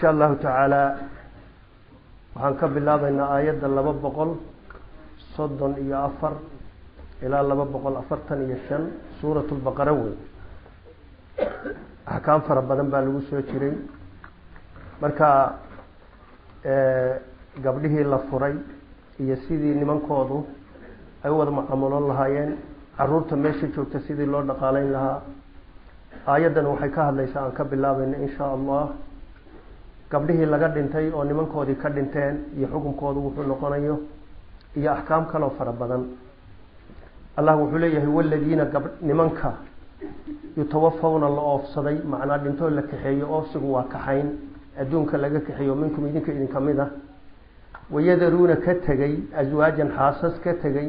insha allahu tacaala waxaan ka bilaabaynaa aayadda laba boqol soddon iyo afar ilaa laba boqol afartan iyo shan suurat lbaqara wey axkaam fara badan baa lagu soo jiray marka gabdhihii la furay iyo sidii nimankoodu ay u wada mucaamuloon lahaayeen caruurta meesha joogta sidii loo dhaqaaleyn lahaa aayaddan waxay ka hadlaysaa aan ka bilaabayna insha allah gabdhihii laga dhintay oo nimankoodii ka dhinteen iyo xukunkoodu wuxuu noqonayo iyo axkaam kaloo fara badan allah wuxuu leeyahay waladiina gab nimanka yutawafawna la oofsaday macnaa dhintoo la kaxeeyo oofsigu waa kaxayn adduunka laga kaxeeyo minkum idinka idinka mid ah wayadaruuna ka tegay aswaajan xaasas ka tegay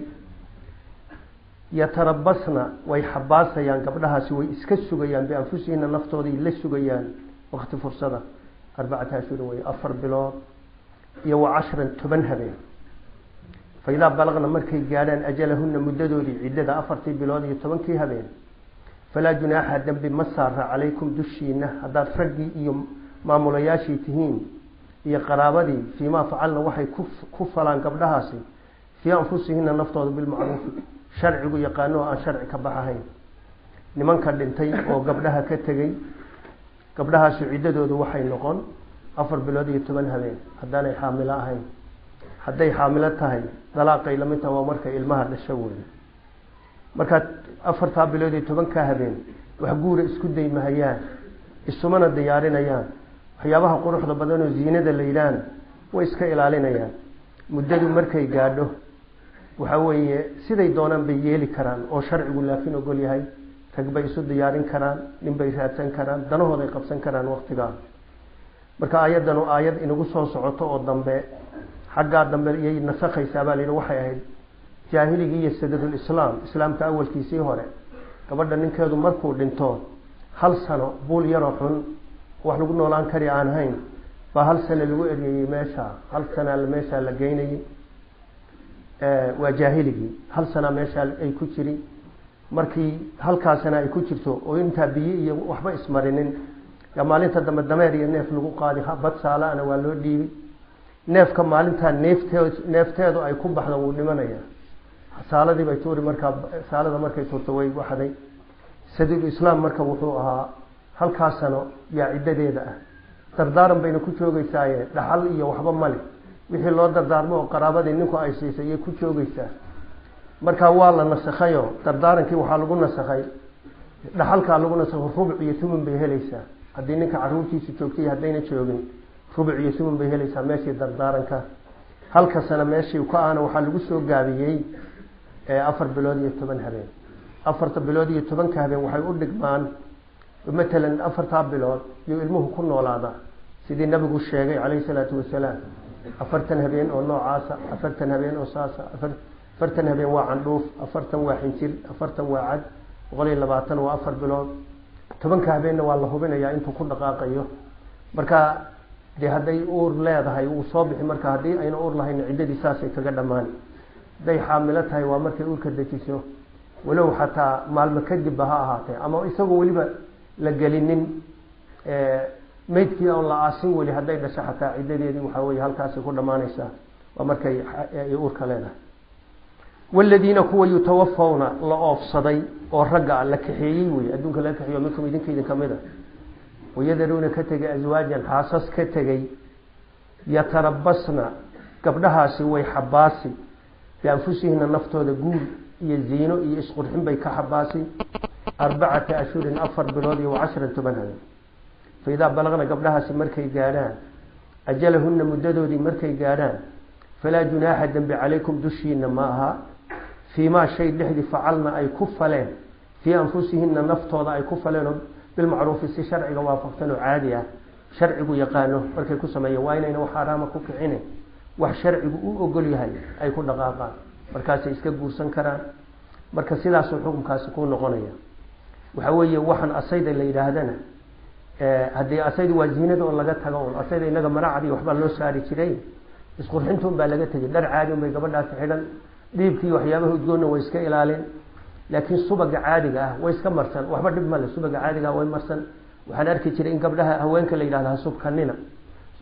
yatarabasna way xabaasayaan gabdhahaasi way iska sugayaan bianfusihina naftooday la sugayaan wakti fursada arbacata ashhurin wey afar bilood iyo wa cashran toban habeen fa idaa balaqna markay gaadhaan ajalahuna muddadoodii ciddada afartii bilood iyo tobankii habeen falaa junaaxa dembi ma saara calaykum dushiina haddaad raggii iyo maamulayaashii tihiin iyo qaraabadii fiimaa facalna waxay ku falaan gabdhahaasi fii anfusihina naftooda bilmacruufi sharcigu yaqaano oo aan sharci ka baxahayn nimanka dhintay oo gabdhaha ka tegay gabdhahaasi ciddadoodu waxay noqon afar bilood iyo toban habeen haddaanay xaamilo ahayn hadday xaamilo tahay dalaaqay lamid taha waa markay ilmaha dhasho wey markaa afartaa bilood iyo tobankaa habeen wax guura isku daymahayaan isumana diyaarinayaan waxyaabaha quruxda badan oo ziinada la yidhaahna way iska ilaalinayaan muddadu markay gaadho waxa weeye siday doonaan bay yeeli karaan oo sharcigu laakiin ogol yahay rag bay isu diyaarin karaan nin bay raadsan karaan danahooday qabsan karaan waktigaa marka aayaddan oo aayad inagu soo socoto oo dambe xaggaa dambe iyay nasakhaysaa baa layidhi waxay ahayd jaahiligii iyo sadadulislaam islaamka awalkiisii hore gabadha ninkeedu markuu dhinto hal sano buul yaroo xun wax lagu noolaan kari aan hayn baa hal sano lagu eryayey meesha hal sanaa meeshaa la geynayay waa jaahiligii hal sanaa meeshaa ay ku jiri markii halkaasana ay ku jirto oo intaa biyo iyo waxba ismarinin yaa maalinta dambe dameer iyo neef lagu qaadi bad saalaana waa loo dhiibi neefka maalintaa neefteed neefteedu ay ku baxdo wuu dhimanaya saaladii bay tuuri markaa saalada markay tuurto way waxday sadul islaam marka wuxuu ahaa halkaa sano yaa ciddadeeda ah dardaaran bayna ku joogeysaaye dhaxal iyo waxba male wixii loo dardaarmo oo qaraabadii ninku ay siisay iyay ku joogeysaa markaa waa la nasakhayo dardaarankii waxaa lagu nasakhay dhaxalkaa lagu nasakho rubuc iyo thumun bay helaysaa haddii ninka caruurtiisa joogtay haddayna joogin rubuc iyo thumun bay helaysaa meeshii dardaaranka halka sana meeshii ka ahna waxaa lagu soo gaabiyey afar bilood iyo toban habeen afarta bilood iyo tobanka habeen waxay u dhigmaan matalan afartaa bilood iyo ilmuhu ku noolaada sidii nabigu sheegay calayhi salaatu wasalaam afartan habeen oo noocaasa afartan habeen oo saasa afartan habeen waa candhuuf afartan waa xinjir afartan waa cad boqol iyo labaatan waa afar bilood tobanka habeenna waa la hubinayaa intuu ku dhaqaaqayo marka dee hadday uur leedahay wuu soo bixi marka haddii ayna uur lahayn ciddadii saasay kaga dhammaan hadday xaamilo tahay waa markay uurka dejiso walow xataa maalmo kadibba ha ahaatee ama isagoo weliba la gelinin maydkii oon la aasin weli hadday dhasho xataa ciddadeedii waxaa weye halkaasay ku dhammaanaysaa waa markay uurka leedahay waladiina kuwa yutawafawna la oofsaday oo ragga la kaxeeyey wey adduunka laga kaxeeyo minkum idinka idin kamid a wayadaruuna ka tegay aswaajan xaasas ka tegay yatarabasna gabdhahaasi way xabaasi bianfusihina naftooda guur iyo ziino iyo isqurxin bay ka xabaasi arbacata ashhurin afar bilood iyo wacashran toban habeen fa idaa balaqna gabdhahaasi markay gaadhaan ajalahuna muddadoodii markay gaadhaan falaa junaaxa dembi calaykum dushiina ma aha fii maa shay dhexdii facalna ay ku faleen fii anfusihina naftooda ay ku faleen oo bilmacruufi si sharciga waafaqsan oo caadi ah sharcigu yaqaano markay ku sameeyeen waa inayna wax xaaraama ku kicine wax sharcigu u ogol yahay ay ku dhaqaaqaan markaasay iska guursan karaan marka sidaasuu xukunkaasi ku noqonaya waxa weeye waxaan asayda la yidhaahdana haddii asayda waa ziinada oo laga tago un asayda inaga maracadii waxbaa loo saari jiray isqurxinta un baa laga tegay dhar caadi un bay gabadhaasi xidhan dhiibkii waxyaabaha udgoonna way iska ilaalin laakiin subaga caadiga ah way iska marsan waxba dhib male subaga caadiga ah way marsan waxaan arki jiray in gabdhaha haweenka la yidhahdo ha subkanina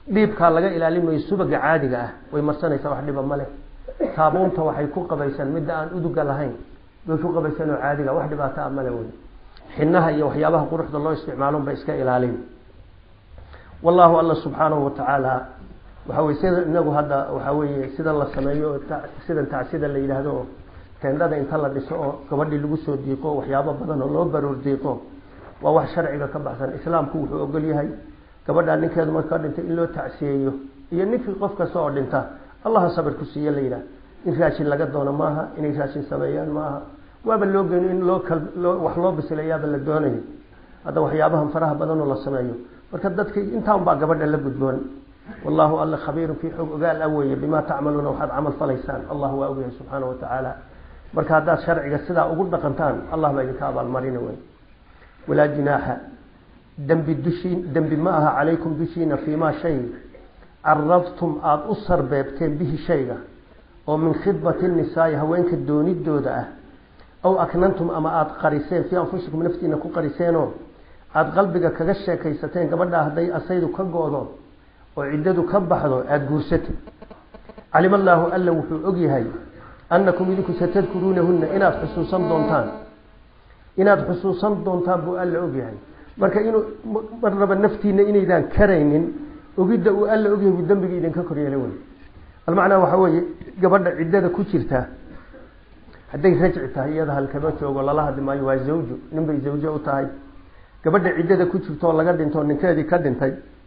dhiibkaa laga ilaalimayo subaga caadiga ah way marsanaysaa wax dhiba male saabuunta waxay ku qabaysan midda aan uduga lahayn way ku qabaysan oo caadiga wax dhibaato a male wey xinaha iyo waxyaabaha quruxda loo isticmaalon bay iska ilaalin wallahu alla subxaanahu watacaala waxa weye sida inagu hadda waxa weeye sidan la sameeyo oo sidan tacsida la yidhaahdo oo teendhada inta la dhiso oo gabadhii lagu soo diiqo waxyaabo badan oo loo baroor diiqo waa wax sharciga ka baxsan islaamku wuxuu ogol yahay gabadhaa ninkeedu marka dhintay in loo tacsiyeeyo iyo ninkii qof kasta oo dhinta allaha sabir ku siiye la yidhaah in raashin laga doono maaha inay raashin sameeyaan maaha waaba loo geeni in loo kal loo wax loo bisilayaaba la doonayo hadda waxyaabahan faraha badanoo la sameeyo marka dadka intaan baa gabadha la gudboon wallahu alla khabiirun fii xog ogaal a weeye bimaa tacmaluuna waxaad camal falaysaan allah waa ogyahay subxaana wa tacaala marka haddaad sharciga sidaa ugu dhaqantaan allah baa idinka abaalmarina wey walaa jinaaxa dembi dushiin dembi ma aha calaykum dushiina fiimaa shay carabtum aada u sarbeebteen bihi shayga oo min khidbati nisaai haweenka doonidooda ah aw aknantum ama aada qariseen fii anfusikum naftiina ku qariseenoo aada qalbiga kaga sheekaysateen gabadhaa hadday asaydu ka go-do oo ciddadu ka baxdo aada guursatay calima allaahu alla wuxuu ogyahay annakum idinku satadkuruunahunna inaad xusuusan doontaan inaad xusuusan doontaan buu alla ogyahay marka inuu mar raba naftiina inaydaan karaynin ogidda uu alla ogyahay buu dembiga idinka koryeela wey almacnaa waxaa weeye gabadha ciddada ku jirta hadday rajci tahay iyada halkama joogo lala hadli maayo waa zawju nin bay zawjo u tahay gabadha ciddada ku jirto oo laga dhinto ninkeedii ka dhintay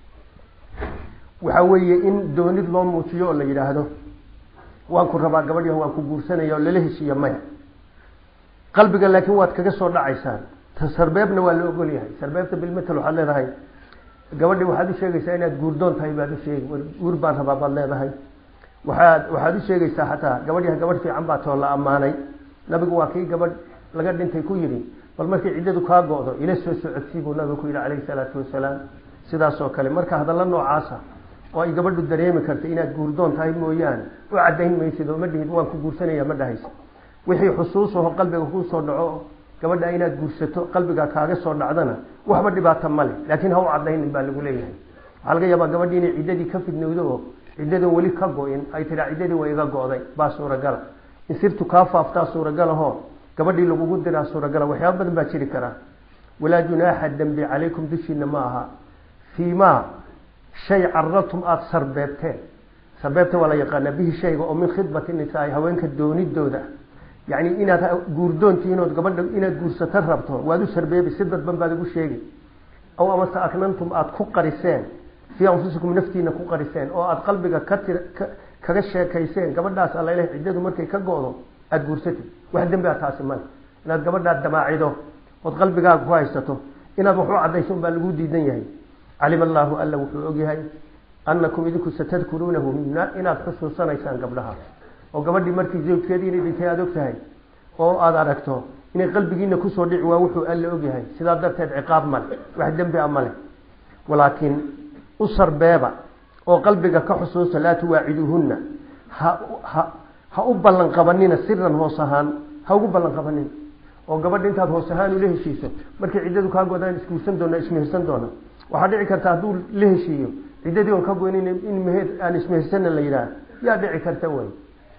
waxaa weeye in doonid loo muujiyo oo la yidhaahdo waan ku rabaa gabadh waan ku guursanaya oo lala heshiiya maya qalbiga laakiin waad kaga soo dhacaysaan sarbeebna waa la ogol yahay sarbeebta bilmetel waxaad leedahay gabadhi waxaad u sheegaysaa inaad guurdoon tahay baad u sheegi guur baan rabaa baad leedahay waxaad waxaad u sheegaysaa xataa gabadh gabadh fiican baa too la ammaanay nabigu waa kii gabadh laga dhintay ku yidhi bal markay ciddadu kaa go-do ila soo socodsii buu nabigu ku yidhi calayhi salaatu wasalaam sidaas oo kale marka hadalla noocaasa oo ay gabadhu dareemi karta inaad guurdoon tahay mooyaane u cadayn maysid oo ma dhihid waan ku guursanaya ma dhahaysa wixii xusuusaho qalbiga kuu soo dhaco gabadha inaad guursato qalbiga kaaga soo dhacdana waxba dhibaata male laakiin ha u cadaynin baa lagu leeyahay waxaa laga yaabaa gabadhi inay ciddadii ka fidnowdo oo ciddadan weli ka go-in ay tiraa ciddadii way iga go-day baa suuragala in sirtu kaa faaftaa suuragalahoo gabadhii lagugu diraa suuragala waxyaaba badan baa jiri karaa walaa junaaxa dembi calaykum dushiina ma aha fii maa shay carabtum aada sarbeebteen sarbeebta waa la yaqaanaa bihi shayga oo min khidbati nisaai haweenka doonidooda yacni inaad guurdoontiinood gabadha inaad guursato rabto waad u sarbeebi si dadban baad ugu sheegi aw amase aknantum aada ku qariseen fii anfusikum naftiina ku qariseen oo aada qalbiga ka tir kaga sheekayseen gabadhaas allaleh ciddadu markay ka go-do aada guursatid wax dembi a taasi male inaad gabadhaad damaacido ood qalbigaaga ku haysato inaad wax u cadayso baa lagu diidan yahay calima allaahu alla wuxuu ogyahay annakum idinku satadkuruunahu inaad xusuusanaysaan gabdhaha oo gabadhii markii zawjkeedii inay dhintay aada og tahay oo aada aragto inay qalbigiina kusoo dhici waa wuxuu alla ogyahay sidaa darteed ciqaab male wax dembi a male walaakiin u sarbeeba oo qalbiga ka xusuusta laa tuwaaciduuhunna ha ha ha u ballan qabanina siran hoos ahaan ha ugu ballan qabanina oo gabadha intaad hoos ahaan ula heshiiso markay ciddadu kaa godaan isguursan doona ismehersan doona waxaa dhici karta hadduu la heshiiyo ciddadii on ka goynin in meher aan ismehersana la yidhaah yaa dhici karta wey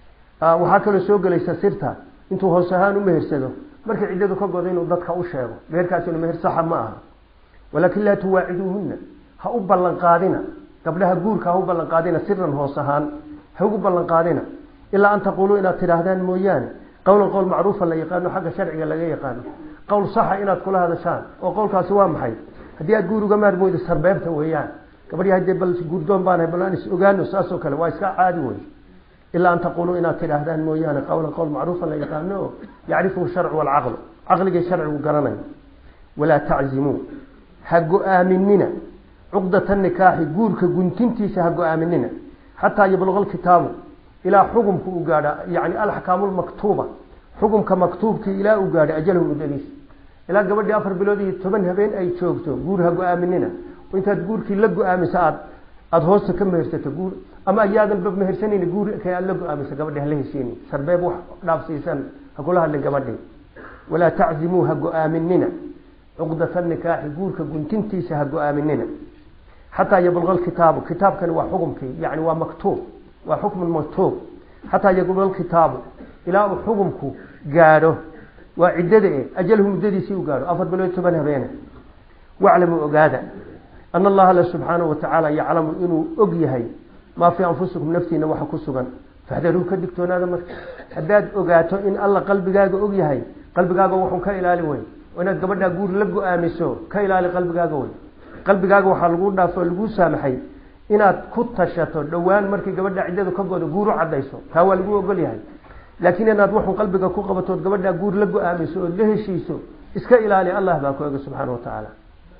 waxaa kaloo soo gelaysa sirta intuu hoos ahaan u mehersado markay ciddadu ka godo inuu dadka u sheego meherkaasina meher saxa ma aha walaakin laa tuwaaciduuhunna ha u ballan qaadina gabdhaha guurka ha u ballan qaadina siran hoos ahaan ha ugu ballan qaadina ilaa an taquuluu inaad tidhaahdaan mooyaane qowlan qowl macruufa la yaqaano xagga sharciga laga yaqaano qowl saxa inaad kula hadashaan oo qowlkaasi waa maxay haddii aad guur uga maarmooyda sarbeebta weeyaan gabadhi haddee bal guurdoon baan hay bal aan is ogaano saasoo kale waa iska caadi wey ilaa an taquuluu inaad tidhaahdaan mooyaane qowlan qowl macruufa la yaqaano oo yacrifuhu sharcu walcaqlu caqligay sharcigu garanayo walaa taczimuu ha go-aaminina cuqdata nikaaxi guurka guntintiisa ha go-aaminina xataa yabluqa alkitaabu ilaa xukumka u gaadha yani alaxkaamu lmaktuuba xukumka maktuubkii ilaa uu gaadha ajalahu muddadiis ilaa gabadhii afar bilood iyo toban habeen ay joogto guur ha go-aaminina intaad guurkii la go-aamisa aad aada hoosta ka mehersato guur ama ayaadanba mehersanayni guurka aad la go-aamisa gabadhi hala heshiini sarbeeb wax dhaafsiisan ha kula hadlin gabadhii walaa taczimuu ha go-aaminina cuqdata nikaaxi guurka guntintiisa ha go-aaminina xataa yabluga alkitaabu kitaabkani waa xukumkii yani waa maktuub waa xukmun maktuub xataa yabluga alkitaabu ilaa uu xukumku gaadho waa ciddada e ajalhu muddadiisii u gaadho afar bilood toban habeene waclamuu ogaada ana allaha alle subxaanahu watacaala yaclamu inuu og yahay maa fii anfusikum naftiina waxa ku sugan faxdaruu ka digtoonaada marka haddaad ogaato in alla qalbigaaga og yahay qalbigaaga wuxuu ka ilaali wey inaad gabadhaa guur la go-aamiso ka ilaali qalbigaaga wey qalbigaaga waxaa lagu dhaafo laguu saamaxay inaad ku tashato dhowaan markii gabadha ciddadu ka godo guur u cadayso taa waa lagu ogol yahay laakiin inaad wuxuu qalbiga ku qabatood gabadhaa guur la go-aamiso ood la heshiiso iska ilaali allah baa ku ega subxaana wa tacaala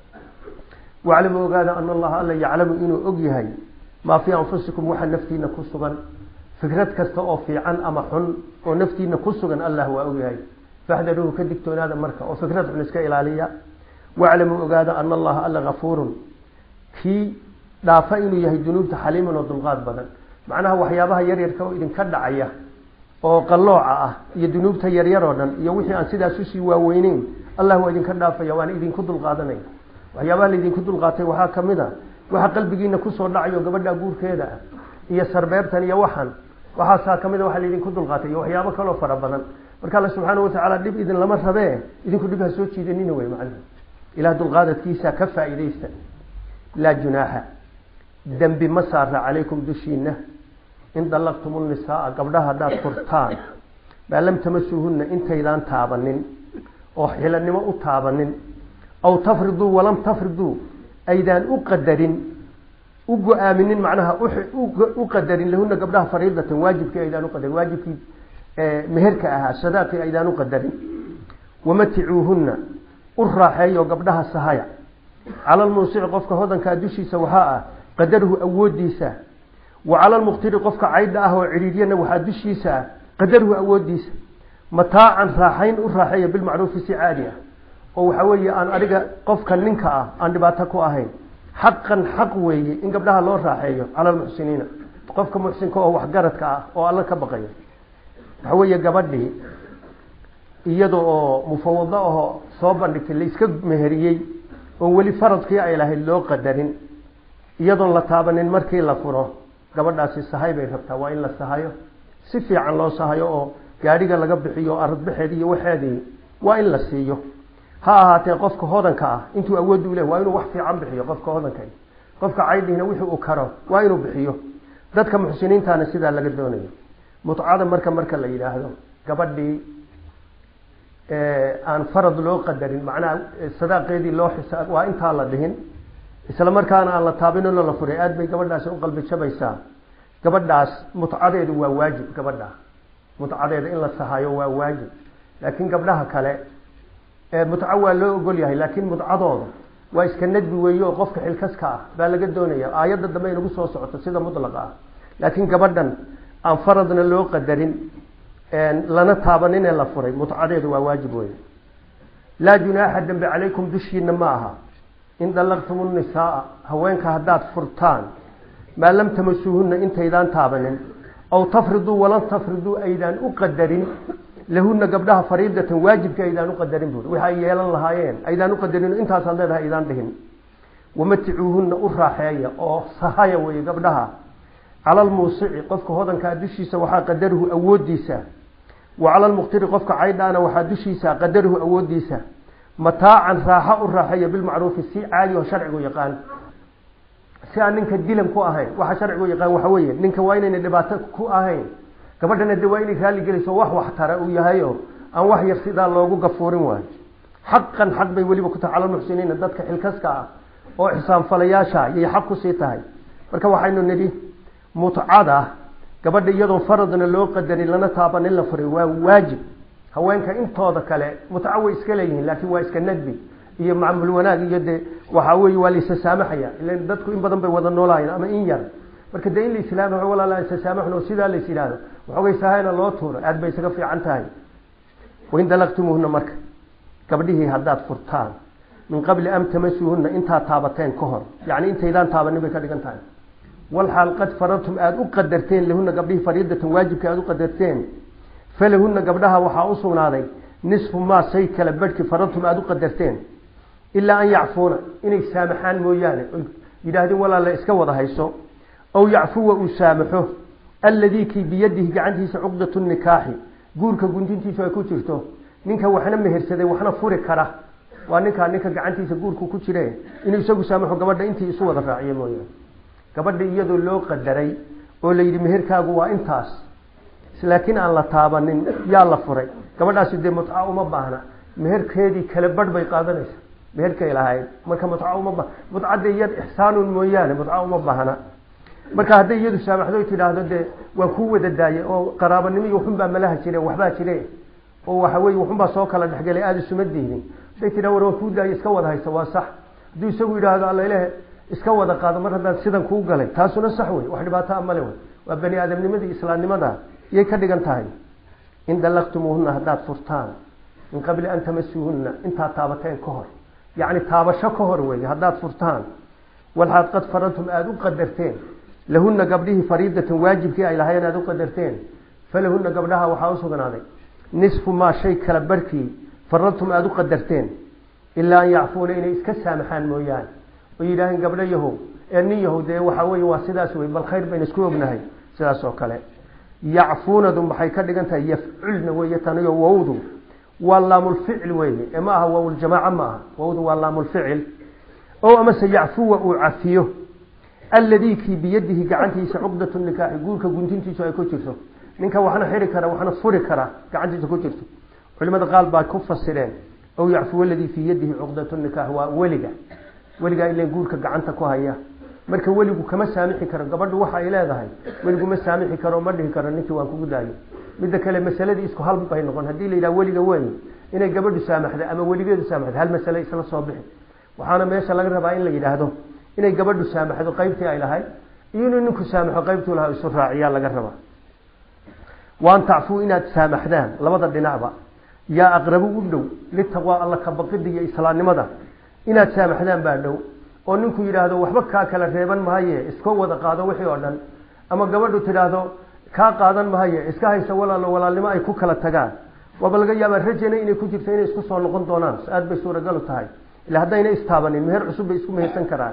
waclamu ogaada ana allaha alla yaclamu inuu og yahay maa fii anfusikum waxa naftiina ku sugan fikrad kasta oo fiican ama xun oo naftiina ku sugan allah waa og yahay faxdaruuhu ka digtoonaada marka oo fikrad xun iska ilaaliya waclamuu ogaada ana allaha alla gafuurun kii dhaafa inuu yahay dunuubta xaliiman oo dulqaad badan macnaha waxyaabaha yaryarka oo idinka dhacaya oo qallooca ah iyo dunuubta yaryar oo dhan iyo wixii aan sidaas usii waaweyneyn allah waa idinka dhaafaya waana idinku dulqaadanaya waxyaabaha laydinku dulqaatay waxaa kamid a waxa qalbigiina kusoo dhacayo gabadha guurkeeda ah iyo sarbeebtan iyo waxan waxaasaa kamid a waxa laydinku dulqaatay iyo waxyaabo kaloo fara badan marka alla subxaana watacaala dhib idin lama rabee idinku dhib ha soo jiidanina wey macnaha ilaah dulqaadadkiisa ka faa'iidaysta laa junaaxa dembi ma saara calaykum dushiina in dallaqtum nisaaa gabdhaha haddaad furtaan maa lam tamasuuhunna intaydaan taabanin oo xilanimo u taabanin aw tafriduu walam tafriduu aydaan u qadarin u go-aaminin macnaha u qadarin lahuna gabdhaha fariidatan waajibkii aydaan uqadarin waajibkii meherka ahaa sadaaqii aydaan u qadarin wamaticuuhunna u raaxeeyo gabdhaha sahaya cala lmuusici qofka hodankaa dushiisa waxaa ah qadaruhu awoodiisa wa cala lmuqtiri qofka caydha ah oo cidhiiryana waxaa dushiisa ah qadaruhu awoodiisa mataacan raaxayn u raaxeeya bilmacruufi si caadi ah oo waxaa weeye aan adiga qofka ninka ah aan dhibaato ku ahayn xaqan xaq weeye in gabdhaha loo raaxeeyo cala almuxsiniina qofka muxsinka oo waxgaradka ah oo alla ka baqaya waxa weeye gabadhii iyada oo mufawado ahoo soo bandhigtay layska meheriyey oo weli faradkii ay lahayd loo qadarin iyadoon la taabanin markii la furo gabadhaasi sahay bay rabtaa waa in la sahayo si fiican loo sahayo oo gaadhiga laga bixiyo aradbaxeed iyo waxeedii waa in la siiyo ha ahaatee qofka hodanka ah intuu awood u leh waa inuu wax fiican bixiyo qofka hodanka qofka caydhihina wixii uu karo waa inuu bixiyo dadka muxsiniintaana sidaa laga doonayo mutcada marka marka la yidhaahdo gabadhii aan farad loo qadarin macnaha sadaaqeedii loo xisaab waa intaa la dhihin isla markaana aan la taabinino la furay aad bay gabadhaasi u qalbi jabaysaa gabadhaas mutcadeedu waa waajib gabadha mutcadeeda in la sahayo waa waajib laakiin gabdhaha kale mutco waa loo ogol yahay laakiin mutcadooda waa iska nadbi weeye oo qofka xilkaska ah baa laga doonaya aayadda dambe inagu soo socoto sida mutlaqa ah laakiin gabadhan aan faradna loo qadarin lana taabaninee la furay mutcadeedu waa waajib wey laa junaaxa dembe calaykum dushiina ma aha in dallaqtum nisaaa haweenka haddaad furtaan maa lam tamasuuhunna intaydaan taabanin aw tafriduu walan tafriduu aydaan u qadarin lahuna gabdhaha fariidatan waajibka aydaan uqadarin buui waxa ay yeelan lahaayeen aydaan uqadarin intaasaad leedahay aydaan dhihin wamaticuuhunna u raaxeeya oo sahaya weeye gabdhaha cala lmuusici qofka hodankaa dushiisa waxaa qadaruhu awoodiisa wa cala lmuqtiri qofka caydhaana waxaa dushiisa qadaruhu awoodiisa mataacan raaxo u raaxeeya bilmacruufi si caadi oo sharcigu yaqaan si aan ninka dilan ku ahayn waxa sharcigu yaqaan waxa weeye ninka waa inayna dhibaato ku ahayn gabadhana de waa inay raalli gelayso wax waxtara uu yahayo aan wax yar sidaa loogu gafuurin waayo xaqan xaq bay weliba ku tahay cala lmuxsiniina dadka xilkaska ah oo xisaanfalayaasha yay xaq kusii tahay marka waxaynu nidhi mutcada gabadha iyadoon faradna loo qadarin lana taabanin la furay waa waajib haweenka intooda kale mutco way iska leeyihiin laakiin waa iska nadbi iyo macmul wanaag iyo de waxa weye waa laysa saamaxaya ilan dadku in badan bay wada noolahayen ama in yar marka dee in la islaama walaala isa saamaxno oo sidaa lays yidhaahdo waxoogay sahayna loo tuuro aad bay isaga fiican tahay wain dalaqtumuuhuna marka gabdhihii haddaad furtaan min qabli an tamasuuhuna intaad taabateen ka hor yacni intaydaan taabanin bay ka dhigan tahay walxaal qad faradtum aada u qadarteen lahuna gabdhihii fariidatan waajibka aada u qadarteen falahuna gabdhaha waxaa u sugnaaday nisfu maa say kala badhki faradtum aada u qadarteen ilaa an yacfuuna inay saamaxaan mooyaane yidhaahdeen walaale iska wada hayso aw yacfuwa uu saamaxo alladii kii biyadihi gacantiisa cuqdatu nikaaxi guurka guntintiisu ay ku jirto ninka waxna mehersaday waxna furi kara waa ninkaa ninka gacantiisa guurku ku jire inuu isagu saamaxo gabadha intii isu wada raaciyo mooye gabadha iyadoo loo qadaray oo la yidhi meherkaagu waa intaas laakiin aan la taabanin yaa la furay gabadhaasi dee mutca uma baahna meherkeedii kale badh bay qaadanaysa meherkay lahayd marka mutca uma ba mutcadda iyad ixsaanun mooyaane mutca uma baahna marka hadday iyadu saamaxdo tidhaahdo dee waa kuu wada daayay oo qaraabanimo iyo waxunbaa malaha jire waxbaa jire oo waxa weye waxunbaa soo kala dhexgelay aada isuma diidin haday tidhah war waa kuu daayay iska wada haysa waa sax hadduu isagu yidhaahdo allailah iska wada qaado mar haddaan sidan kuu galay taasuna sax wey wax dhibaato a male wey waa bani aadamnimada islaamnimada yay ka dhigan tahay in dallaqtumuuhuna haddaad furtaan min qabli an tamasuuhunna intaad taabateen ka hor yacni taabasho ka hor weeye haddaad furtaan walxaad qad faradtum aada u qadarteen lahunna gabdhihii fariidatan waajibkii ay lahayen aada u qadarteen falahunna gabdhaha waxaa u sugnaaday nisfu maa shay kala barhkii faradtum aada u qadarteen ilaa an yacfuuna inay iska saamaxaan mooyaane oo yidhaaheen gabdho yahow ee nin yahow dee waxaa weye waa sidaas wey bal khayr bayna isku ognahay sidaas oo kale yacfuunadu maxay ka dhigan tahay yafculna weeye taniyo wowdu waa laamulficil weeye ee ma aha waawljamaaca ma aha wowdu waa laamulficil o amase yacfuwa uu cafiyo alladii kii biyadihi gacantiisa cuqdatu nikaaxi guurka guntintiisu ay ku jirto ninka waxna xiri kara waxna furi kara gacantiisa ku jirto culimada qaal baa ku fasireen aw yacfuwa aladii fii yadihi cuqdatu nikaax waa weliga weligaa ilan guurka gacanta ku haya marka weligu kama saamixi karo gabadhu waxa ay leedahay weligu ma saamixi karo ma dhihi karo ninkii waan kugu daayo midda kale masaladii isku hal bay noqon haddii la yidhaha weliga wey inay gabadhu saamaxda ama weligeedu saamaxda hal masale isla soo bixi waxaana meesha laga rabaa in la yidhaahdo inay gabadhu saamaxdo qaybtii ay lahayd iyo inuu ninku saamaxo qaybtuu lahaa isu raaciyaa laga rabaa waan tacfuu inaad saamaxdaan labada dhinacba yaa aqrabu u dhow litaqwaa alla kabaqida iyo islaamnimada inaad saamaxdaan baa dhow oo ninku yidhaahdo waxba kaa kala reeban mahaye iska wada qaado wixii oo dhan ama gabadhu tidhaahdo kaa qaadan mahaye iska haysa walaalo walaalnimo ay ku kala tagaan waaba laga yaabaa rajana inay ku jirto inay isku soo noqon doonaan aada bay suuragalu tahay ila haddayna istaabanin meher cusub bay isku mehersan karaan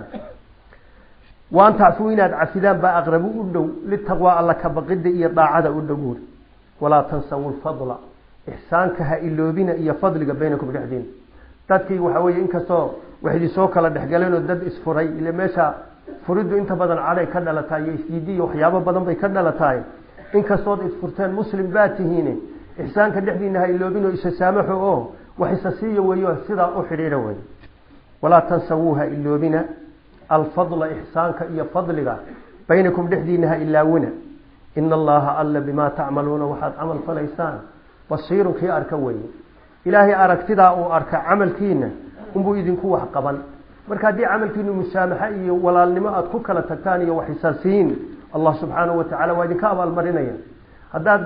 waan tacfuu inaad cafidaan baa aqrabu u dhow litaqwaa alla kabaqida iyo daacada u dhow buuri walaa tansawu lfadla ixsaanka ha iloobina iyo fadliga baynakum dhexdiina dadkii waxa weye inkastoo wax idinsoo kala dhexgaleenoo dad isfuray ile meesha furiddu inta badan caday ka dhalataay iyo isdiidi iyo waxyaabo badan bay ka dhalataay inkastood isfurteen muslim baa tihiine ixsaanka dhexdiina ha iloobinoo isa saamaxo oo wax isa siiya weeyo sidaa u xidhiidha wey walaa tansawuu ha iloobina alfadla ixsaanka iyo fadliga baynakum dhexdiina ha ilaawina ina allaha alla bimaa tacmaluuna waxaad camal falaysaan basiirun kii arka weeye ilaahay aragtidaa uu arka camalkiina unbuu idinku wax qaban marka haddii camalkiinu musaamaxa iyo walaalnimo aada ku kala tagtaan iyo wax isaasiin allah subxaanahu watacala waa idinka abaalmarinaya haddaad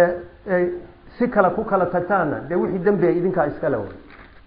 si kale ku kala tagtaanna dee wixii dembiga idinkaa iskale way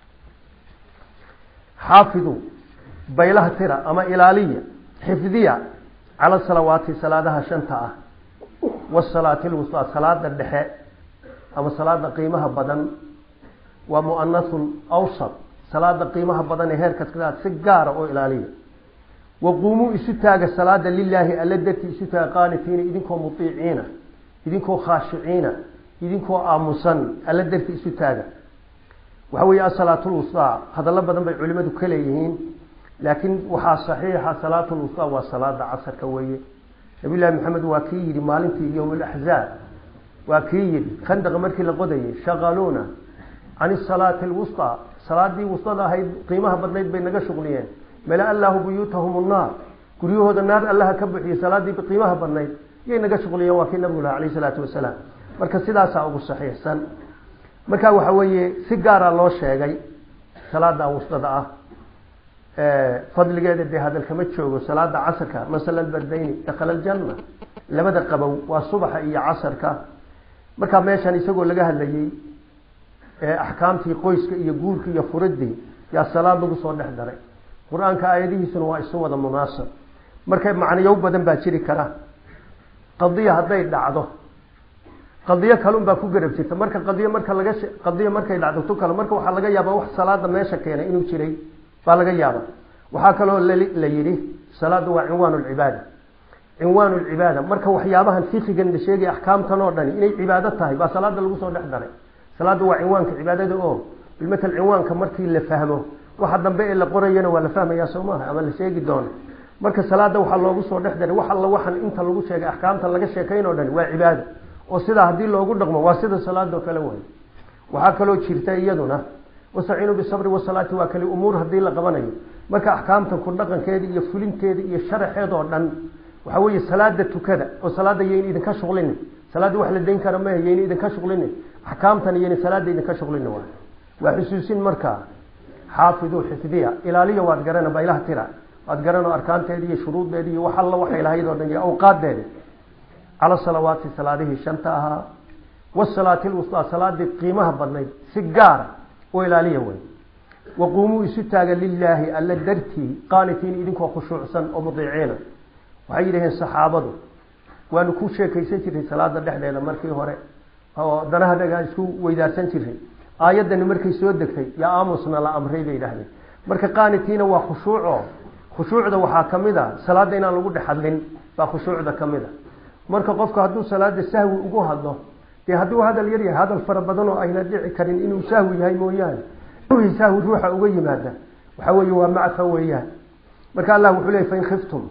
xaafidu baylaha tira ama ilaaliya xifdiya cala salawaati salaadaha shanta ah wasalaati lwustaa salaada dhexe ama salaada qiimaha badan waa muanathun awsat salaada qiimaha badan ee heerkaskaad si gaara oo ilaaliya waquumuu isu taaga salaada lilaahi alla dartii isu taaga qaanitiina idinkoo mutiiciina idinkoo khaashiciina idinkoo aamusan alla dartii isu taaga waxa weeye asalaatulwustaa hadallo badan bay culimadu ka leeyihiin laakiin waxaa saxiixa salaatulwustaa waa salaada casarka weeye nabiyullaahi maxamed waa kii yidhi maalintii yowm alaxzaab waa kii yidhi khandaqa markii la qodayay shaqaluuna can isalaati alwustaa salaadii wustada ahayd qiimaha badnayd bay naga shuqliyeen mala allahu buyuutahum nnaar guryahooda naar allaha ka buxiyey salaadii qiimaha badnayd yay naga shuqliyeen waa kii nabigu laha alayh salaatu wasalaam marka sidaasaa ugu saxiixsan marka waxa weeye si gaara loo sheegay salaada wustada ah fadligeeda dee hadalkama joogo salaada casarka masala bardayni dakhala aljanna labada qabow waa subaxa iyo casarka markaa meeshan isagoo laga hadlayey axkaamtii qoyska iyo guurka iyo furidii yaa salaad lagu soo dhex daray qur-aanka aayadihiisuna waa isu wada munaasab marka macnayow badan baa jiri kara qadiya hadday dhacdo qadiyo kalun baa ku garab jirta marka qadiyo marka laga qadiyo markay dhacdo tu kale marka waxaa laga yaabaa wax salaada meesha keenay inuu jiray baa laga yaaba waxaa kaloo la yidhi salaadu waa cinwaan lcibaada cinwaan lcibaada marka waxyaabahan fikigan la sheegay axkaamtan oo dhani inay cibaado tahay baa salaada lagu soo dhex daray salaada waa cinwaanka cibaadada oo bilmatal cinwaanka markii la fahmo waxa dambe ee la qorayana waa la fahmayaa soo maaha ama la sheegi doono marka salaada waxaa loogu soo dhex daray wax alla waxan inta lagu sheegay axkaamta laga sheekayn oo dhani waa cibaado oo sidaa haddii loogu dhaqmo waa sida salaadoo kale way waxaa kaloo jirta iyaduna wastaciinuu bisabri wasalaati waa kale umuur haddii la qabanayo marka axkaamta ku dhaqankeeda iyo fulinteeda iyo sharaxeed oo dhan waxaa weeye salaada tukada oo salaada yayn idinka shuqlini salaada wax la dayn kara mahe yayn idinka shuqlini axkaamtan yayn salaada idinka shuqlini waa waa xusuusin markaa xaafiduu xifdiya ilaaliya waad garana ba ilaha tira waad garano arkaanteeda iyo shuruuddeeda iyo wax alla waxay lahayd oo dhan iyo awqaadeeda cala salawaati salaadihii shanta ahaa wasalaati lwustaa salaadii qiimaha badnayd si gaara oo ilaaliya wey waquumuu isu taaga lilaahi alla dartii qaanitiin idinkoo khushuucsan oo mudiiciina waxay yidhaheen saxaabadu waanu ku sheekaysan jirnay salaada dhexdeeda markii hore oo danaha dhagaa isku weydaarsan jirnay aayaddani markay soo degtay yaa aamusna la amray bay yidhahdeen marka qaanitiina waa khushuuco khushuucda waxaa ka mid a salaada inaan lagu dhex hadlin baa khushuucda ka mid a marka qofku hadduu salaada sahwi ugu hadlo dee hadduu hadal yar yahay hadal fara badan oo ayna dhici karin inuu sahwi yahay mooyaane sahwi ruuxa uga yimaada waxa weeye waa macfa weeyaan marka allah wuxuu leeyay fain khiftum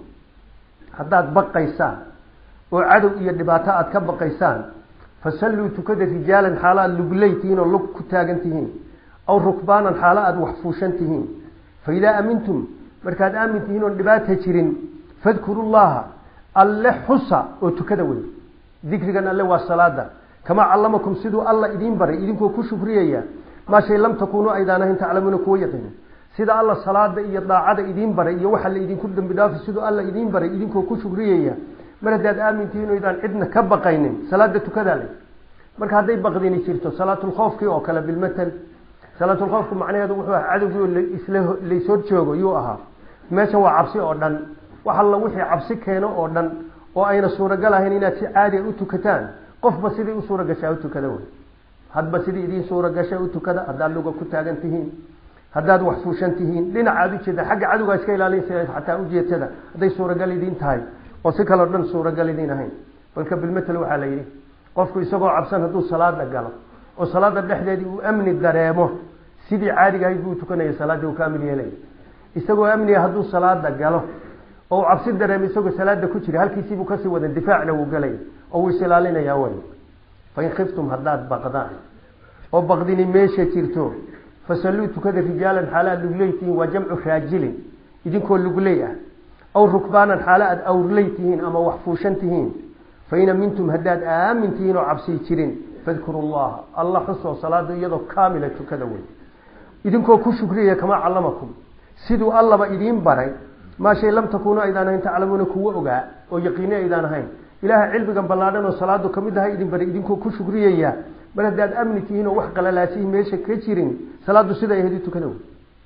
haddaad baqaysaan oo cadow iyo dhibaato aada ka baqaysaan fasalluu tukada rijaalan xaalo aada lugley tihiin oo lug ku taagan tihiin aw rukbaanan xaalo aada wax fuushan tihiin fa idaa amintum markaad aamin tihiin oon dhibaata jirin fadkuru llaha alle xusa oo tukada wey dikrigan alle waa salaada kamaa callamakum siduu alla idiin baray idinkoo ku shukriyaya maa shay lam takunuu aydaan ahayn taclamuuna kuwa yaqiinin sida alla salaada iyo daacada idiin baray iyo waxa la idinku dambi dhaafi siduu alla idiin baray idinkoo ku shukriyaya mar haddaad aamintihiin oydaan cidna ka baqaynin salaada tukadaa le marka hadday baqdini jirto salaatulkhoofkii oo kale bilmatal salaatulkhoofku macnaheedu wuxuu aha cadowgii oo isla laishor joogo yuu ahaa meesha waa cabsi oo dhan wax alla wixii cabsi keeno oo dhan oo ayna suuragal ahayn inaad si caadiya u tukataan qofba sidii u suura gashaa u tukada wey hadba sidii idiin suura gasha u tukada haddaad luga ku taagan tihiin haddaad wax fuushan tihiin dhinacaad ujeeda xagga cadowgaa iska ilaalinsa xataa ujeedtada hadday suuragal idiin tahay oo si kaleo dhan suuragal idiin ahayn balka bilmatel waxaa la yidhi qofku isagoo cabsan hadduu salaada galo oo salaada dhexdeedii uu amni dareemo sidii caadiga ahayd buu tukanaya salaaddii uu ka amni yeelaya isagoo amniga hadduu salaada galo oo uu cabsi dareemo isagoo salaada ku jira halkiisiibuu kasii wadan difaacna wuu galaya oo wuu is ilaalinayaa way fain khiftum haddaad baqdaan oo baqdini meesha jirto fasalluu tukada rijaalan xaala aad lugley tihiin waa jamcu raajilin idinkoo lugley ah aw rukbaanan xaalo aad awrley tihiin ama wax fuushan tihiin fain amintum haddaad aamin tihiin oo cabsii jirin fadkuru llaha alla xusoo salaada iyadoo kaamila tukada wey idinkoo ku shukriyaya kamaa callamakum siduu allaba idiin baray maa shay lam takuunu aydaan ahayn taclamuuna kuwa ogaa oo yaqiini aydaan ahayn ilaaha cilmigan ballaadhan oo salaadu kamid aha idin baray idinkoo ku shukriyaya mar haddaad amni tihiin oo wax qalalaasihi meesha ka jirin salaadu siday ahayd u tukada wey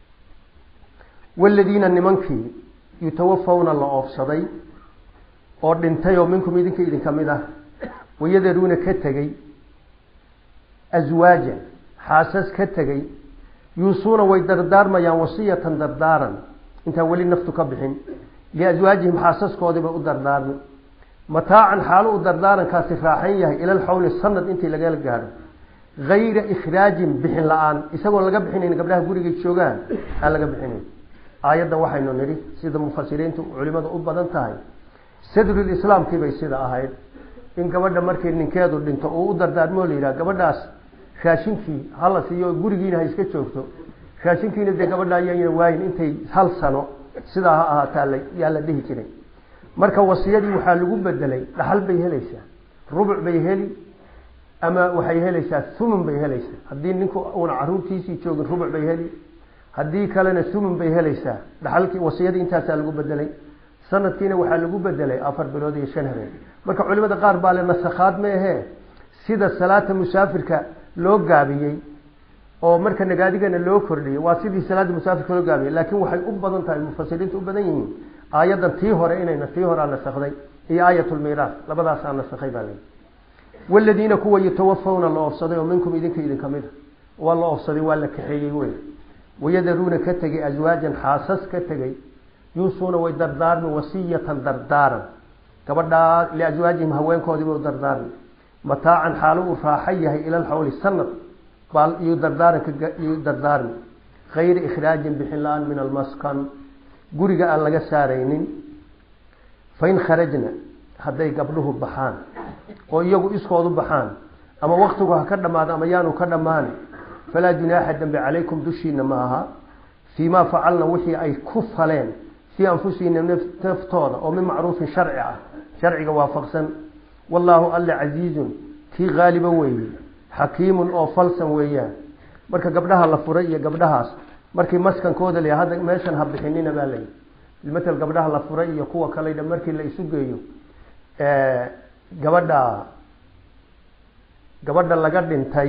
waladiina nimankii yutawafawna la oofsaday oo dhintay oo minkum idinka idinka mid ah wayadaruuna ka tegey aswaajan xaasas ka tegey yuusuuna way dardaarmayaan wasiyatan dardaaran intaan weli naftu ka bixin liaswaajihim xaasaskoodiibay u dardaarmi mataacan xaalo u dardaarankaasi raaxayn yahay ilal xawli sanad intii lagala gaadho hayra ikhraajin bixin la-aan isagoon laga bixinayn gabdhaha gurigay joogaan aan laga bixinayn aayaddan waxaynu nidhi sida mufasiriintu culimadu u badan tahay sadrulislaamkii bay sida ahayd in gabadha markii ninkeedu dhinto uu u dardaarmoo la yidhaha gabadhaas raashinkii hala siiyo gurigiina ha iska joogto raashinkiina dee gabadha ayayna waayin intay hal sano sidaa ha ahaataa yaa la dhihi jiray marka wasiyadii waxaa lagu bedelay dhaxal bay helaysaa rubuc bay heli ama waxay helaysaa thumun bay helaysaa haddii ninku uuna caruurtiisii joogin rubuc bay heli haddii kalena thumun bay helaysaa dhaxalkii wasiyadii intaasaa lagu bedelay sanadkiina waxaa lagu bedelay afar bilood iyo shan habeen marka culimada qaar baa le nasakhaad ma ahee sida salaata musaafirka loo gaabiyey oo marka nagaadigana loo kordhiyey waa sidii salaada musaafirka loo gaabiyey laakiin waxay u badan tahay mufasiriintu u badan yihiin aayaddan tii hore inayna tii horaa nasakday iyo aayatulmiiraas labadaasaa nasakhay baa layihi waladiina kuwa yutawafawna la oofsaday oo minkum idinka idinka mida waa la oofsaday waa la kaxeeyey wey wayadaruuna ka tegey aswaajan xaasas ka tegey yuusuuna way dardaarmi wasiyatan dardaaran gabadhaa liaswaajihim haweenkoodiiba u dardaarmi mataacan xaalo uu raaxo yahay ilal xawli sanad baa iyo dardaaranka iyo dardaarmi kayri ikhraajin bixin la-aan min almaskan guriga aan laga saaraynin fain kharajna hadday gabdhuhu baxaan oo iyagu iskoodu baxaan ama waktigu ha ka dhamaado ama yaanu ka dhammaan falaa junaaxa dambe calaykum dushiina ma aha fii ma facalna wixii ay ku faleen fii anfusihina naftooda oo min macruufin sharci ah sharciga waafaqsan wallaahu alla casiizun kii haaliba weeye xakiimun oo falsan weeyaan marka gabdhaha la furay iyo gabdhahaas markii maskankooda la hadda meeshan ha bixinina baa layi matal gabdhaha la furay iyo kuwa kale markii la isu geeyo gabadha gabadha laga dhintay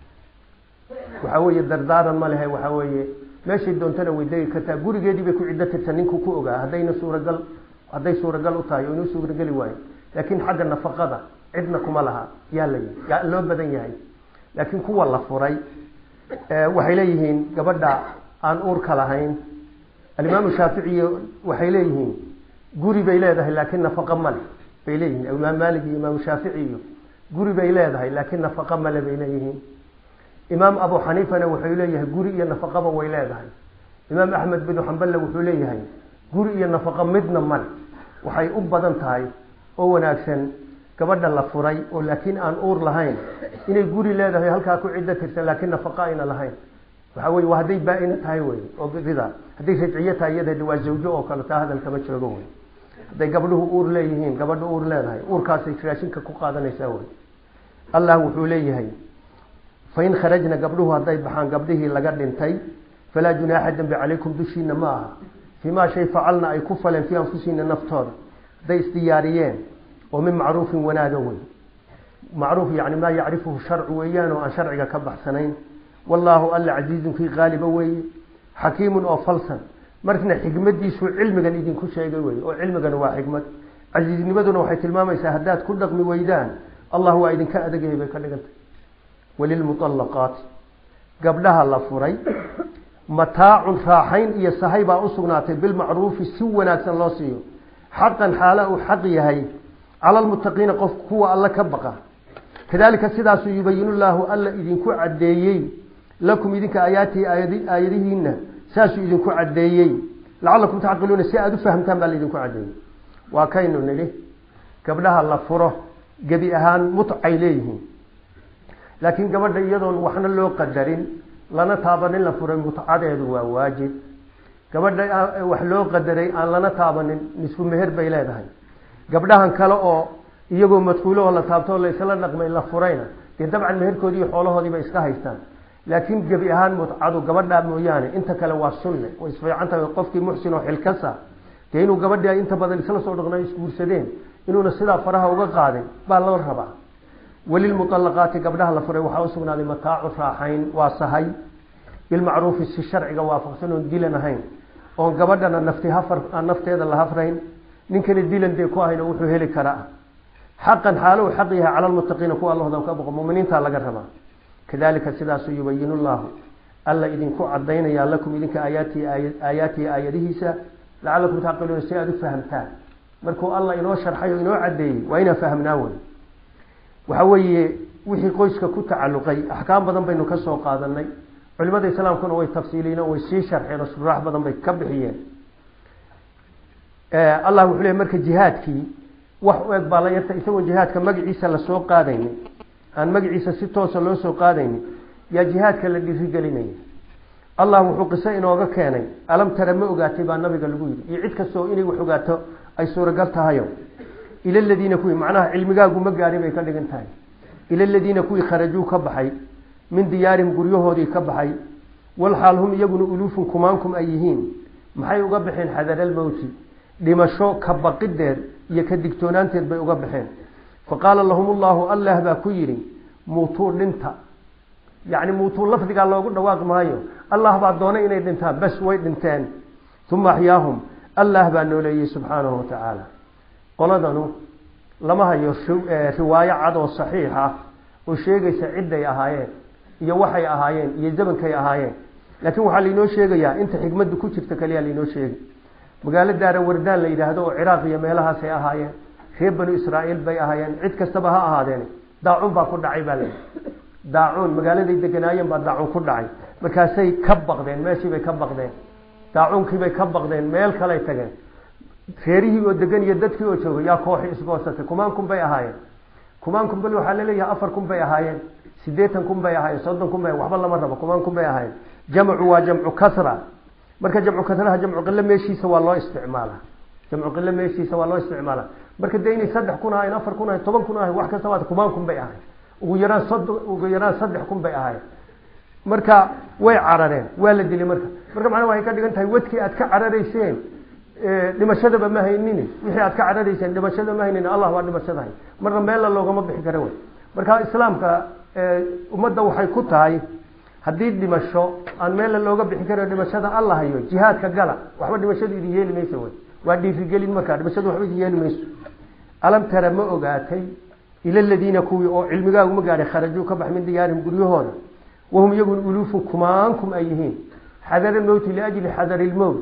waxa weeye dardaaran ma lehe waxa weeye meeshay doontana way degi kartaa gurigeedii bay ku ciddo tirta ninku ku ogaa haddayna suuragal hadday suuragal u tahay oo inuu suurageli waayo laakiin xagga nafaqada cidna kuma laha yaa la yaa loo badan yahay laakiin kuwa la furay waxay leeyihiin gabadha aan uurka lahayn alimaamu shaaficiy waxay leeyihiin guri bay leedahay laakiin nafaqo male bay leeyihiin imaam maalik iyo imaamu shaafici iyo guri bay leedahay laakiin nafaqo male bay leeyihiin imaam abu xaniifana wuxuu leeyahay guri iyo nafaqaba way leedahay imaam axmed binu xamballe wuxuu leeyahay guri iyo nafaqo midna male waxay u badan tahay oo wanaagsan gabadha la furay oo laakiin aan uur lahayn inay guri leedahay halkaa ku ciddo tirsan laakiin nafaqo ayna lahayn waxa weye waa hadday baa-ina tahay wey oo rida hadday rajciyo tahay iyada waa zawjo oo kale taa hadalkama joogo wey hadday gabdhuhu uur leeyihiin gabadha uur leedahay uurkaasay raashinka ku qaadanaysaa wey allah wuxuu leeyahay fain kharajna gabdhuhu hadday baxaan gabdhihii laga dhintay falaa junaaxa dembi calaykum dushiina ma aha fii maa shay facalna ay ku faleen fii anfusihina naftooda hadday isdiyaariyeen oo min macruufin wanaaga wey macruuf yani maa yacrifuhu sharcu weeyaan oo aan sharciga ka baxsanayn wallaahu alla casiizun kii qaaliba weeye xakiimun oo falsan markna xikmadiisu cilmigan idinku sheegay wey oo cilmigan waa xikmad casiiznimaduna waxay tilmaamaysaa haddaad ku dhaqmi weydaan allah waa idinka adagahay bay ka dhigantay walilmuallaqaati gabdhaha la furay mataacun raaxayn iyo sahay baa u sugnaatay bilmacruufi si wanaagsan loo siiyo xaqan xaala uu xaq yahay cala lmuttaqiina qof kuwa alla ka baqa kadalika sidaasuu yubayinu llaahu alla idinku caddeeyey lakum idinka aayaatihi aayadihiina saasuu idinku caddeeyey lacalakum tacqiluuna si aada u fahamtaan baa laidinku caddeeyey waa kaynu nidhi gabdhaha la furo gebi ahaan mutcay leeyihiin laakiin gabadha iyadoon waxna loo qadarin lana taabanin la furay mutcadeedu waa waajib gabadha wax loo qadaray aan lana taabanin nisfu meher bay leedahay gabdhahan kale oo iyagoo madkuulahoo la taabtoo la isla dhaqmay la furayna dee dabcan meherkoodii iyo xoolahoodiiba iska haystaan laakiin gebi ahaan mutcadu gabadhaa mooyaane inta kale waa sunne way isfiican tahay qofkii muxsin oo xilkasa dee inuu gabadhii ay inta badan isla soo dhaqna isguursadeen inuuna sidaa faraha uga qaadin baa loo rabaa walilmuallaqaati gabdhaha la furay waxaa usugnaaday mataacu raaxayn waa sahay bilmacruufi si sharciga waafaqsan oon dilan ahayn oon gabadhana nafti hafar aan nafteeda la hafrayn ninkana dilan dee ku ahayn oo wuxuu heli karaa xaqan xaalo uu xaq yahay cala lmuttaqiina kuwa allahooda ka boqo muminiinta laga rabaa kadalika sidaasuu yubayinu llahu alla idinku cadaynayaa lakum idinka aayaatihi aayaatihi aayadihiisa lacalakum tacqiluuna si aada u fahamtaan markuu allah inoo sharxay oo inoo caddeeyey waa inaan fahamnaa wey waxa weeye wixii qoyska ku tacalluqay axkaam badan baynu ka soo qaadanay culimada islaamkuna way tafsiiliyen oo way sii sharxeen oo suraax badan bay ka bixiyeen allah wuxuu leey marka jihaadkii wax u eg baa la yarta isagoo jihaadka magaciisa lasoo qaadaynin aan magaciisa si toosa loo soo qaadaynin yaa jihaadka la dhirigelinaya allah wuxuu qiso inooga keenay alam tara ma ogaatay baa nabiga lagu yidhi iyo cid kastoo inay wax ogaato ay suuragal tahayo ila ladiina kuwii macnaha cilmigaagu ma gaadhin bay ka dhigan tahay ila ladiina kuwii kharajuu ka baxay min diyaarihim guryahoodii ka baxay walxaal hum iyaguna uluufun kumaankum ay yihiin maxay uga baxeen xadaralmowti dhimasho ka baqideed iyo ka digtoonaanteed bay uga baxeen fa qaala lahum ullahu allah baa ku yidhi muutuu dhinta yacni muutuu lafdigaa loogu dhawaaq maayo allah baa doonay inay dhintaan bas way dhinteen uma axyaahum allah baa nooleeyey subxaanahu watacaala qoladanu lama hayo riwaayo cad oo saxiix ah oo sheegaysa cidday ahaayeen iyo waxay ahaayeen iyo zamankay ahaayeen laakiin waxaa lainoo sheegayaa inta xikmaddu ku jirta kaliya lainoo sheegay magaalo daara wardaan la yidhaahdo oo ciraaq iyo meelahaasay ahaayeen reer banu israa'iil bay ahaayeen cid kastaba ha ahaadeen daacuun baa ku dhacay baa layidhi daacuun magaaladay deganaayeen baa daacuun ku dhacay markaasay ka baqdeen meeshiibay ka baqdeen daacuunkiibay ka baqdeen meel kaley tageen reerihii oo degan iyo dadkii oo joogay yaa kooxi isgoosatay kumaan kun bay ahaayeen kumaan kun bal waxaa laleeyahay afar kun bay ahaayeen sideetan kun bay ahaayeen soddon kun bay waxba lama rabo kumaan kun bay ahaayeen jamcu waa jamcu kasra marka jamcu kasraha jamcu qilo meeshiisa waa loo isticmaala jamcu qilo meeshiisa waa loo isticmaala marka dee inay saddex kun ahayn afar kun ahayn toban kun ahayn wax kasta waa kumaan kun bay ahayn ugu yaraan soddon ugu yaraan saddex kun bay ahayn marka way carareen waa la dilay marka marka macnaha waxay ka dhigan tahay wadkii aad ka cararayseen dhimashadaba ma haynin wixii aad ka cararayseen dhimashada ma haynin allah waa dhimashadahay marna meella loogama bixi kara wey marka islaamka ummadda waxay ku tahay haddii dhimasho aan meella looga bixi karin dhimashada alla hayo jihaadka gala waxba dhimashadu idin yeeli mayso wey waa dhiirigelin markaa dhimashadu waxba idin yeeli mayso alam tara ma ogaatay ila aladiina kuwii oo cilmigaagu ma gaadhay kharajuu ka bax min diyaarihim guryahooda wahum iyagun uluufun kumaankum ay yihiin xadara mowti liajli xadari lmowt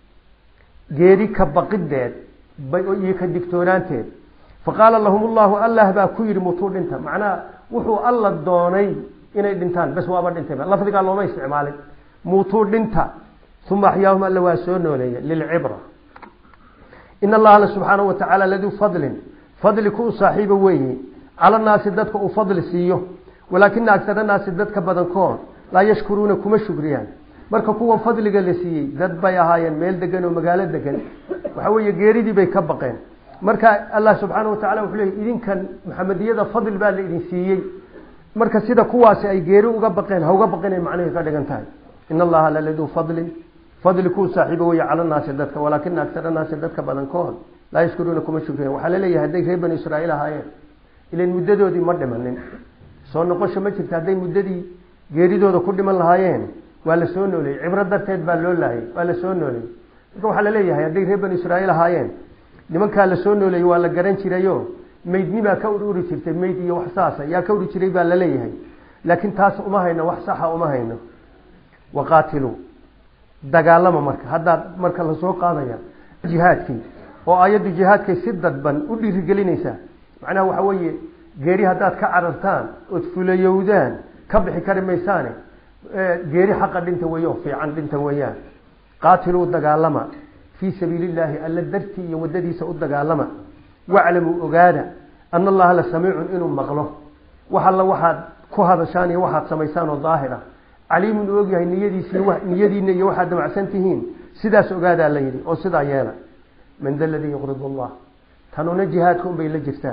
geeri ka baqideed iyo ka digtoonaanteed faqaala lahum llahu allah baa ku yidhi mutuu dhinta macnaha wuxuu alla doonay inay dhintaan bes waaba dhintay lafdigaa looma isticmaalin muutuu dhinta uma axyaahum alla waa soo nooleeya lilcibra in allaha alla subxaanahu wa tacaala laduu fadlin fadli ku u saaxiiba weeye cala naasi dadka uu fadli siiyo walaakina agsara naasi dadka badankood laa yashkuruuna kuma shukriyaan marka kuwan fadliga la siiyey dad bay ahaayeen meel degan oo magaalo degan waxa weeye geeridii bay ka baqeen marka allah subxaana watacala wuxuu leeyay idinkan maxamediyada fadl baa la idin siiyey marka sida kuwaasi ay geeri uga baqeen ha uga baqinay macnihii ka dhigan tahay in allaha laladuu fadlin fadli kuu saaxiibo weeye cala naasi dadka walaakina agsara naasi dadka badankood laa yashkuruuna kuma shukriyan waxaa laleeyahay hadday reer banu israaiil ahaayeen ilan muddadoodii ma dhimanin soo noqosho ma jirta hadday muddadii geeridooda ku dhiman lahaayeen waa la soo nooleeyey cibro darteed baa loo laayay waa la soo nooleeyey marka waxaa laleeyahay hadday reer banu israaiil ahaayeen nimankaa la soo nooleeyey waa la garan jirayo meydnimaa ka ururi jirtay meyd iyo wax saasa yaa ka uri jiray baa laleeyahay laakiin taas uma hayno wax saxa uma hayno waqaatiluu dagaalama marka haddaad marka lasoo qaadaya jihaadkii oo ayaddu jihaadkay si dadban u dhiirigelinaysaa macnaha waxa weeye geeri haddaad ka carartaan ood fulayowdaan ka bixi kari maysaane geeri xaqa dhinta weeye oo fiican dhinta weeyaan qaatiluu dagaalama fii sabiili illaahi alla dartii iyo waddadiisa u dagaalama waclamuu ogaada ana allaha la samiicun inuu maqlo wax alla waxaad ku hadashaan iyo waxaad samaysaan oo daahir ah caliimun u ogyahay niyadiisi niyadiina iyo waxaad damacsan tihiin sidaas ogaadaa la yidhi oo sidaa yeela man da ladii yuqridu allah tanuna jihaadka un bay la jirtaa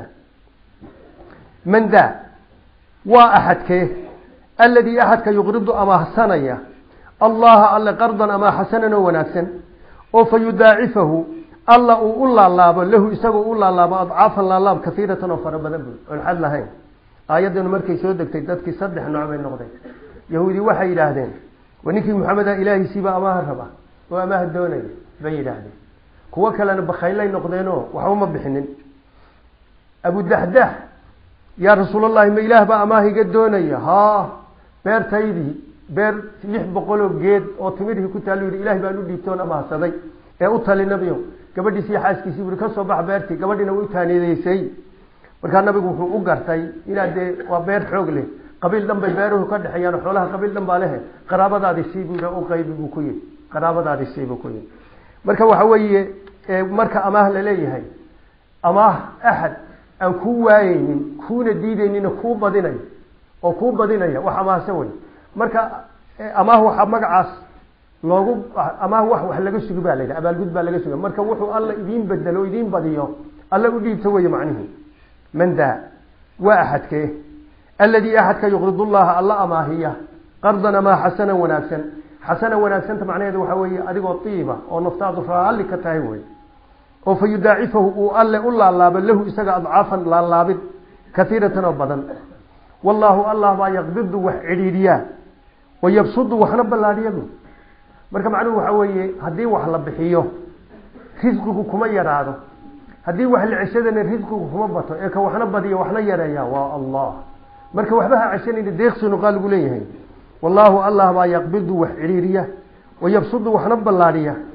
man daa waa axadkee alladii axadka yuqridu amaahsanaya allaha alle qardan amaa xasanan oo wanaagsan oo fa yudaacifahu alla uu u laalaabo lahu isagoo u laalaabo adcaafan laalaab kaiiratan oo fara badan buy oon xad lahayn aayaddanu markay soo degtay dadkii saddex nooc bay noqdeen yahuudi waxay yidhaahdeen wa ninkii maxameda ilaahiisiiba amaaha raba oo amaaha doonaya bay yidhaahdeen kuwo kalena bakhaylay noqdeenoo waxba ma bixinin abudaxdax yaa rasuulallahi ma ilaah baa amaah iga doonaya haa beertaydii beer lix boqoloo geed oo timirhii ku taal yidhi ilaah baan u dhiibtoon amaahsaday ee u tali nabiyo gabadhiisi iyo xaaskiisii buri ka soo bax beertii gabadhiina way u taaniyeysay markaa nabigu wuxuu u gartay inaad dee waa beer xoog leh qabiil dhan bay beeruhu ka dhexeeyaan xoolaha qabiil dhan baa lehe qaraabadaadi sii buu u qaybi buu ku yihi qaraabadaadi sii buu ku yihi marka waxa weeye marka amaah la leeyahay amaah axad aan kuu waayeynin kuuna diideynin kuu badinayo oo kuu badinaya wax amaahse wey marka amaah waxaa magacaas loogu amaah wax wax laga sugi baa la yidhaha abaalgud baa laga suga marka wuxuu alla idiin bedelo o idiin badiyo alla u dhiibto weeye macnihi man daa waa axadkee alladii axadka yuqrid llaha alla amaahiya qardan amaa xasanan wanaagsan xasanan wanaagsanta macnaheedu waxaa weeye adigoo iiba oo naftaadu raalli ka tahay wey oo fa yudaacifahu uu alle u laalaabo lahu isaga adcaafan laalaabid kaiiratan oo badan wallaahu allah baa yaqbidu wax cidhiidhiyaa wa yabsudu waxna ballaadhiyabu marka macnuhu waxaa weeye haddii wax la bixiyo risqigu kuma yaraado haddii wax la ceshadana risqigu kuma bato ee ka waxna badiyo waxna yareeya waa allah marka waxba ha ceshanayna deeqsinu qaa lagu leeyahay wallaahu allah baa yaqbidu wax cidhiiriya wa yabsudu waxna ballaadhiya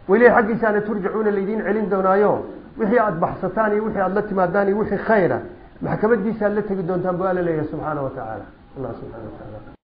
weli xaggiisaana turjacuuna laydiin celin doonaayo wixii aada baxsataan iyo wixii aada la timaadaan iyo wixii khayra maxkamadiisa aad la tegi doontaan bu alla leeyahay subxaana wa tacaala allah subxana wa tacaala